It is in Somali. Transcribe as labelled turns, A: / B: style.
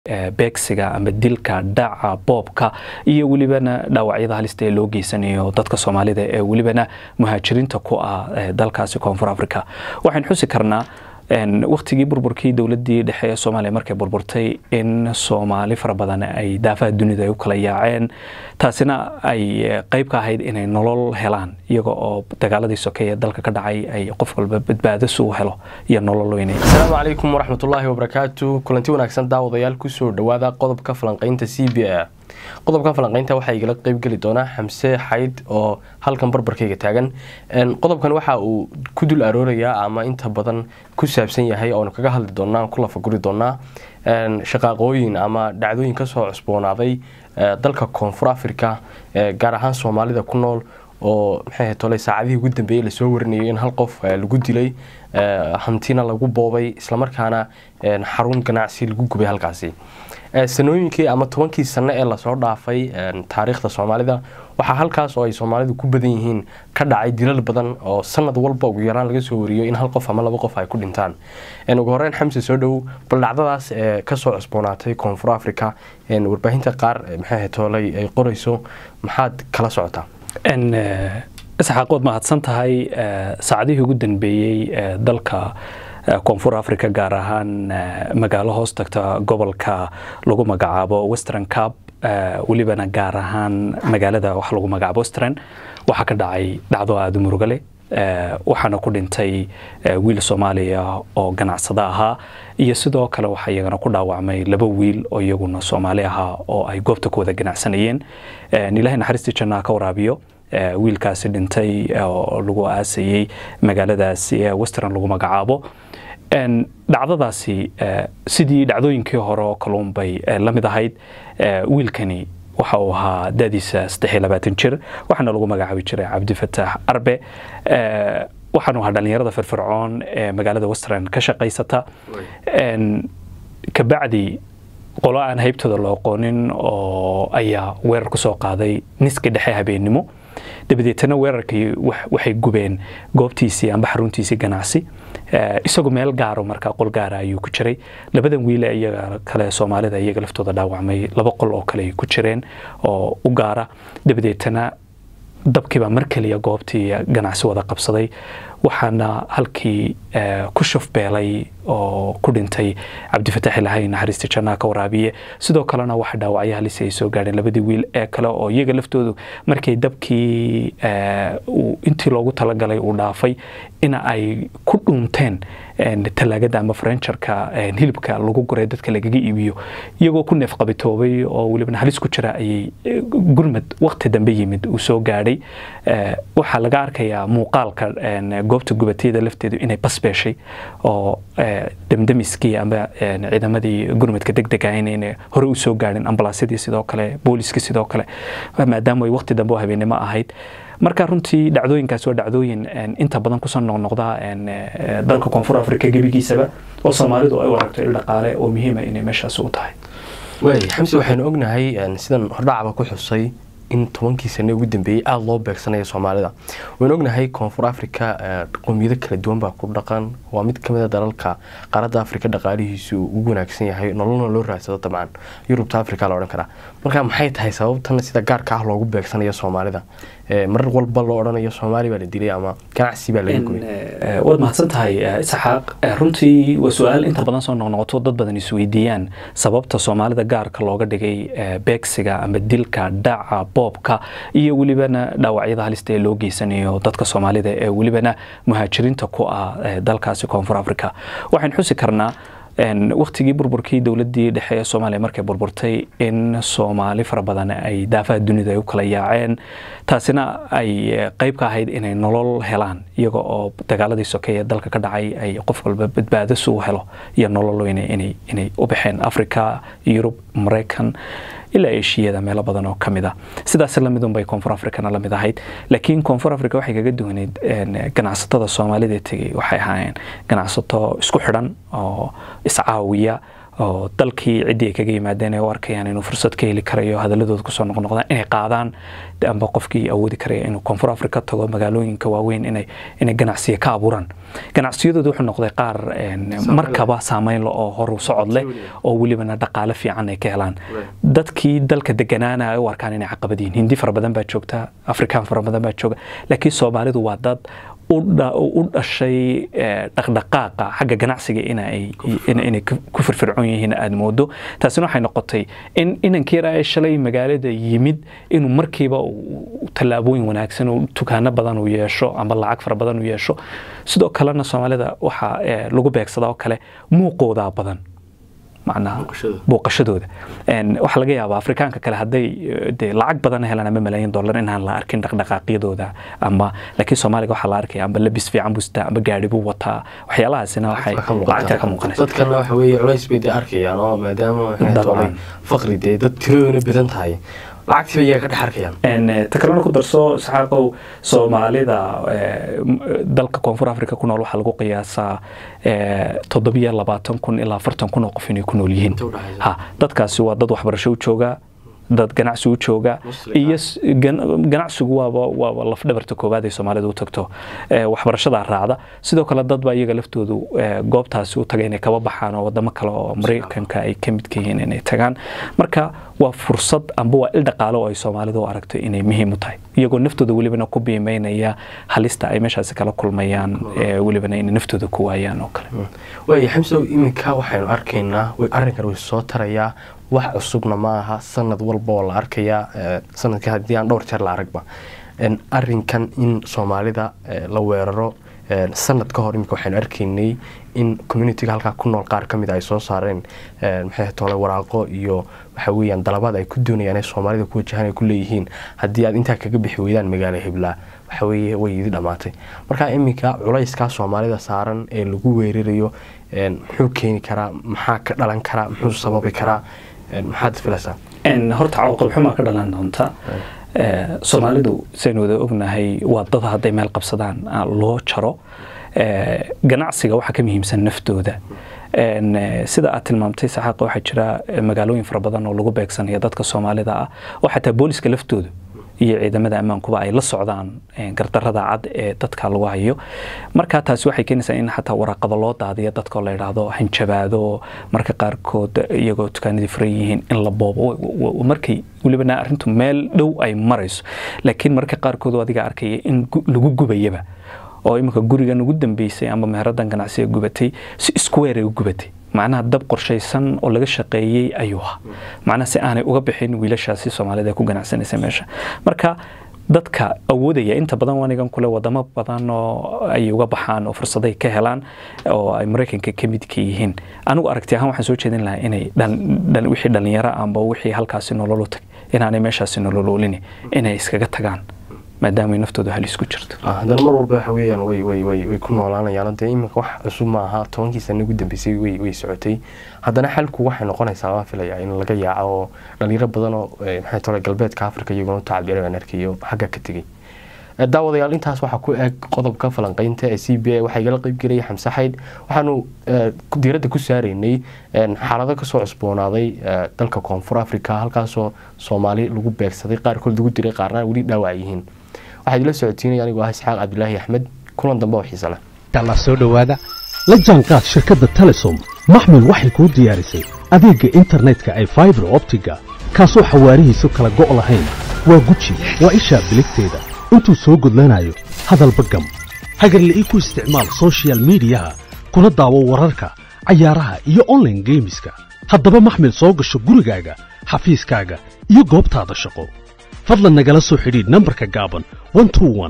A: beegsiga ama dilka dhaca boobka iyo welibana dhaawacyada halista ee loo geysanayo dadka soomaalida ee welibana muhaajiriinta ku ah dalkaasi koonfur africa waxaan xusi karnaa waktigii burburkii dowladii dhexe ee soomaaliya markay burburtay in soomaali fara badan ay daafaha dunida ay u kala yaaceen taasina ay qayb ka ahayd inay nolol helaan iyaga oo dagaaladii sokeeye dalka ka dhacay ay qof walba badbaado suu helo iyo nolol weynay
B: asalaamu calaykum waraxmatullaahi wabarakaatu kulanti wanaagsan daawadayaal kusoo dhowaada qodobka falanqaynta c b a qodobkan falanqaynta waxaa igala qeybgeli doonaa xamse xayd oo halkan barbarkayga taagan qodobkan waxa uu ku dul aroorayaa ama inta badan ku saabsan yahay oonu kaga hadli doonaa ku lafaguri doonaa shaqaaqooyin ama dhacdooyin kasoo cusboonaaday dalka koonfur africa gaar ahaan soomaalida ku nool oo maxay tole saacadihii ugu dambeeyey lasoo warinayay in hal qof lagu dilay hantina lagu boobay islamarkaana xarun ganacsi lagu gubay halkaasi sanooyinkii ama tobankii sano ee lasoo dhaafay taariikhda soomaalida waxaa halkaas oo ay soomaalidu ku badan yihiin ka dhacay dilal badan oo sanad walba ugu yaraan laga soo wariyo in hal qof ama laba qof ay ku dhintaan ugu horeyn xamse soo dhow bal dhacdadaas ee kasoo cusboonaatay koonfur africa warbaahinta qaar maxay toolay ay qorayso maxaad kala socotaa
A: isxaaq waad mahadsan tahay saacadihii ugu dambeeyey dalka koonfur africa gaar ahaan magaalo hoos tagta gobolka lagu magacaabo western cap welibana gaar ahaan magaalada wax lagu magacaabo western waxaa ka dhacay dhacdo aada u murugale waxaana ku dhintay wiil soomaaliya oo ganacsado ahaa iyo sidoo kale waxaa iyagana ku dhaawacmay laba wiil oo iyaguna soomaali ahaa oo ay goobta ku wada ganacsanayeen ilaahay naxariistii jannaa ka waraabiyo wiilkaasi dhintay oo lagu aasayey magaaladaasi ee western lagu magacaabo dhacdadaasi sidii dhacdooyinkii hore oo kaluun bay la mid ahayd wiilkani waxa uu ahaa dadiisa saddex iyo labaatan jir waxaana lagu magacaabi jiray cabdifataax arbe waxaanu ahaa dhallinyarada firfircoon ee magaalada western ka shaqaysata kabacdi qolo aan haybtooda loo aqoonin oo ayaa weerar ku soo qaaday niska dhexe habeennimo dabadeetana weerarkii waxay gubeen goobtiisii amba xaruntiisii ganacsi isagoo meel gaaro markaa qol gaara ayuu ku jiray labadan wiile iyaga kale soomaalida iyaga laftooda dhaawacmay laba qol oo kale ay ku jireen oo u gaara dabadeetana dabkiibaa mar keliya goobtii ganacsi wada qabsaday waxaana halkii ku shufbeelay oo ku dhintay cabdifataax ilahay naxariista jannaa ka waraabiye sidoo kalena waxa dhaawacyo halisi ay soo gaadheen labadii wiil ee kale oo iyaga laftoodu markay dabkii intii loogu talagalay uu dhaafay in ay ku dhuunteen talaagada ama farenjarka hilibka lagu guray dadka lagaga iibiyo iyagoo ku neef qabitoobay oo welibana halis ku jira ayay gurmad wakti dambe yimid uu soo gaadhay waxaa laga arkayaa muuqaalka goobta gubatiyada lafteedu inay basbeeshay oo damdamiskii ama ciidamadii gurmadka degdega inayna hore u soo gaadhin ambalaasyadii sidoo kale booliskii sidoo kale maadaama ay wakti dambe oo habeennimo ahayd marka runtii dhacdooyinkaas waa dhacdooyin inta badan kusoo noqnoqda dalka koonfur africa gebigiisaba oo soomaalidu ay u aragto il dhaqaale oo muhiima inay meeshaas u tahay
B: waay xamse waxaynu ognahay sidan hordhacaba ku xusay in tobankii sane ugu dambeeyey aada loo beegsanaya soomaalida waynu ognahay koonfur africa qowmiyado kala duwan baa ku dhaqan waa mid kamid a dalalka qaaradda africa dhaqaalihiisu ugu wanaagsan yahay nololna loo raadsado dabcan yurubta africa la odhan karaa marka maxay tahay sababtan sida gaarka ah loogu beegsanayo soomaalida mar walba loo odhanayo soomaali baa la dilay ama ganacsi baa laga gubay
A: waad mahadsan tahay isxaaq runtii waa su-aal inta badan soo noqnoqoto dad badan isweydiiyaan sababta soomaalida gaarka looga dhigay beegsiga ama dilka dhaca boobka iyo welibana dhaawacyada halista ee loo geysanayo dadka soomaalida ee welibana muhaajiriinta ku ah dalkaasi koonfur africa waxaan xusi karnaa waktigii burburkii dowladii dhexe ee soomaaliya markay burburtay in soomaali fara badan ay daafaha dunida ay u kala yaaceen taasina ay qayb ka ahayd inay nolol helaan iyaga oo dagaaladii sokeeye dalka ka dhacay ay qof walba badbaado suu helo iyo nolol weynay inay u baxeen africa yurub maraykan ilaa eshiyada meelo badan oo kamid ah sidaas lamidun bay koonfur africana la mid ahayd laakiin koonfur africa waxay kaga duwaneyd ganacsatada soomaalida tegey waxay ahaayeen ganacsato isku xidhan oo iscaawiya oo dalkii ciddii ay kaga yimaadeen ay u arkayaan inuu fursad ka heli karayo hadaladooda kusoo noqnoqdaan inay qaadaan amba qofkii awoodi karaya inuu koonfur africa tago magaalooyinka waaweyn inay inay ganacsiya ka abuuraan ganacsiyadooda wuxuu noqday qaar markaba saameyn leh oo horu socod leh oo welibana dhaqaale fiican ay ka helaan dadkii dalka deganaana ay u arkaan inay caqabad yihiin hindi fara badan baa joogta afrikaan fara badan baa jooga laakiin soomaalidu waa dad u dhashay dhaqdhaqaaqa xagga ganacsiga inay ku firfircoon yihiin aada moodo taasina waxay noqotay in inankii yara ee shalay magaalada yimid inuu markiiba tallaabooyin wanaagsan oo dukaano badan uu yeesho ama lacag fara badan uu yeesho sidoo kalena soomaalida waxaa lagu beegsadaa oo kale muuqoodaa badan macnaha booqashadooda waxaa laga yaabaa afrikaanka kale hadday de lacag badan helaan ama malaayiin dollar inaan la arkin dhaqdhaqaaqyadooda ama laakiin soomaaliga waxaa la arkaya amba labis fiican buu sitaa amba gaari buu wataa waxyaalahaasina waxay lacagta ka muuqanaysa
B: dadkana waxa weeye culays bay dee arkayaan oo maadaama faqri dee dad tiradooda badan tahay lacagtii ayaa ka dhex arkayaan
A: ta kalena ku darso saxaaqow soomaalida dalka koonfur africa ku nool waxaa lagu qiyaasaa toddobiyo labaatan kun ilaa afartan kun oo qof inay ku nool yihiin ha dadkaasi waa dad waxbarasho u jooga dad ganacsi u jooga iyo ganacsigu waaba waaba lafdhabarta koowaad ay soomaalida u tagto waxbarashadaa raacda sidoo kale dad baa iyaga laftoodu goobtaasi u taga inay kaba baxaan oo wadamo kale oo maraykanka ay ka midka yihiin inay tagaan marka waa fursad amba waa il dhaqaale oo ay soomaalidu u aragto inay muhiim u tahay iyagoo naftooda welibana ku biimeynaya halista ay meeshaasi kala kulmayaan welibana inay naftooda ku waayaan oo kale
B: waaya xamsow iminka waxaynu arkaynaa arrinkan way soo tarayaa wax cusubna ma aha sanad walba oo la arkayaa sanadka haddii aan dhowr jeer la aragba arinkan in soomaalida la weeraro sanad ka hor imika waxaynu arkaynay in communitiga halkaa ku nool qaar ka mid ay soo saareen maxay tole waraaqo iyo waxa weeyaan dalabaad ay ku doonayaan ee soomaalida ku wajahan ay ku leeyihiin haddii aad intaa kaga bixi weydaan magaalo hiblaa waxa weeye way idi dhammaatay marka iminka culayskaa soomaalida saaran ee lagu weerarayo muxuu keeni karaa maxaa ka dhalan karaa muxuu sababi karaa maxaad filaysaa
A: horta cawaaqib xumaa ka dhalan doonta soomaalidu saynu wada ognahay waa dad hadday meel qabsadaan loo jaro ganacsiga waxaa ka muhiimsan naftooda sida aad tilmaamtay saxaaqa waxaa jira magaalooyin fara badan oo lagu beegsanaya dadka soomaalida ah oo xataa booliska laftooda iyo ciidamada ammaankuba ay la socdaan gardarada cad ee dadka lagu hayo marka taasi waxay keenaysaa in xataa waraaqado loo daadiyo dadkoo la yidhaahdo hanjabaado marka qaarkood iyagoo dukaanadii furan yihiin in la boobo markay welibana arrintu meel dhow ay marayso laakiin marka qaarkood adiga arkaya in lagu gubayaba oo iminka gurigan ugu dambeysay ama meeradan ganacsiga gubatay si square ay u gubatay macnaha dab qorshaysan oo laga shaqeeyey ayuu ahaa macnaha si aanay uga bixin wiilashaasi soomaalida ee ku ganacsanaysa meesha marka dadka awoodaya inta badan wanigan kule wadamo badan oo ay uga baxaan oo fursaday ka helaan oo ay maraykanka ka midka yihiin anigu aragti ahaan waxaan soo jeedin lahaa inay wixii dhalinyaro amba wixii halkaasi nololu tag inaanay meeshaasi nololoolini inay iskaga tagaan maadaama naftooda halis ku jirto
B: haddana mar walba waxa weeyaan way way way way ku noolaanayaan dee iminka wax cusub ma aha tobankii sano ugu dambeysay way way socotay haddana xalku waxay noqonaysaa waan filayaa in laga yaaco oo dhalinyaro badan oo maxay tole galbeedka afrika iyaguna u tacabiyay aan arkayo xagga ka tegey daawadayaal intaas waxaa ku eg qodobka falanqeynta ee c b a waxaa igala qeyb gelaya xamse xayd waxaanu diiradda ku saaraynay xaalado kasoo cusboonaaday dalka koonfur africa halkaasoo soomaali lagu beegsaday qaarkood lagu diray qaarna weli dhaawac yihiin waxaa idila socotiinaya anigoo ah isxaaq cabdilaahi axmed kulan dambe oo xiise leh
C: allah soo dhowaada la jaanqaad shirkadda telesom maxmil waxay kuu diyaarisay adeegga internetka ay faibar optiga kaasoo xawaarihiisu kala go' lahayn waa guji waa ishaa biligteeda intuu soo gudlanayo hadalba gam hagarle ii ku isticmaal sochial midiyaha kuna daawo wararka cayaaraha iyo onlaine geemiska haddaba maxmil soo gasho gurigaaga xafiiskaaga iyo goobtaada shaqo fadlan nagala soo xidhiidh nambarka gaaban